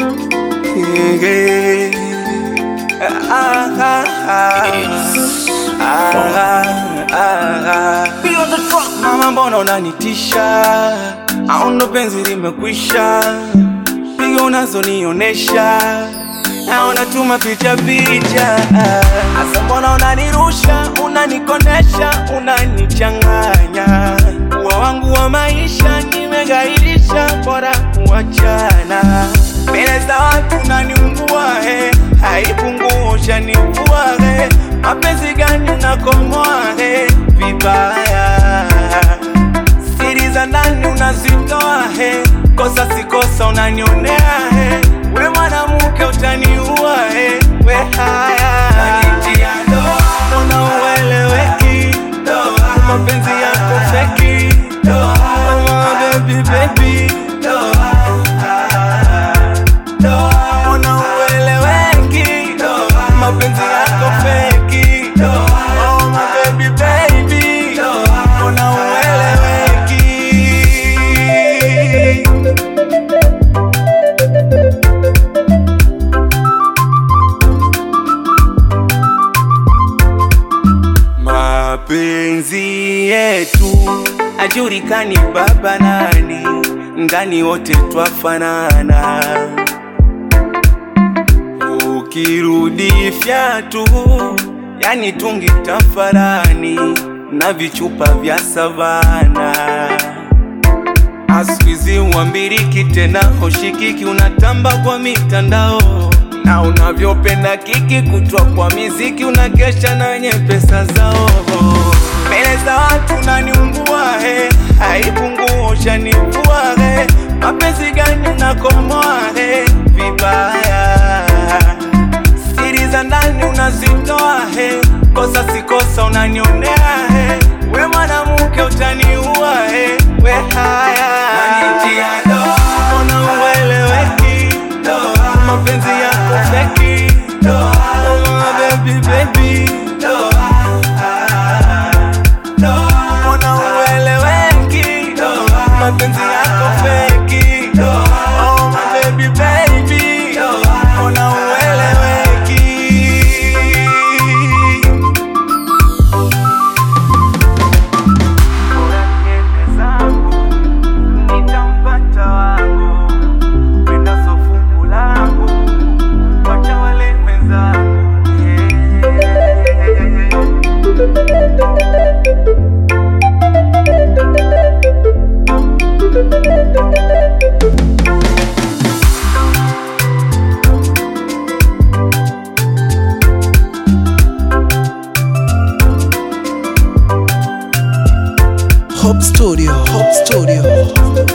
Mama, mbona unanitisha? Au ndo penzi limekwisha? Pigo unazonionesha naona tuma picha picha. Asa, mbona unanirusha, unanikonesha, unanichanganya? Ua wangu wa maisha nimegairisha, bora kuachana. Mbele za watu unaniumbua, he, haipungusha nivua, he. Mapenzi gani unakomoa, he, vibaya siri za ndani unazitoa, he, kosa si kosa unanionea, he, we mwanamke utaniua, he, we haya mbona ueleweki, mapenzi yako feki, oh, baby, baby. Mbona ueleweki, mapenzi yako feki, oh, my baby, baby. Mbona ueleweki Mapenzi yetu ajulikani baba nani, ndani wote twafanana. Ukirudi fyatu, yani tungi tafarani na vichupa vya savana. Askwizi uambiriki tena hoshikiki, unatamba kwa mitandao na unavyopenda kiki kutwa kwa miziki, unakesha na wenye pesa zao. Mbele za watu unaniumbua, he, haipungusha nivua, he. Mapenzi gani unakomoa, he, vibaya siri za ndani unazitoa, he, kosa si kosa unanionea, he, we mwanamke utaniua, he, we haya mbona ueleweki, mapenzi yako feki, oh, baby, baby. Mbona ueleweki, mapenzi yako feki, oh, my baby, baby. Mbona ueleweki nitampata wangu penda sofungu langu wacha wale wenzangu Hope Studio, Hope Studio.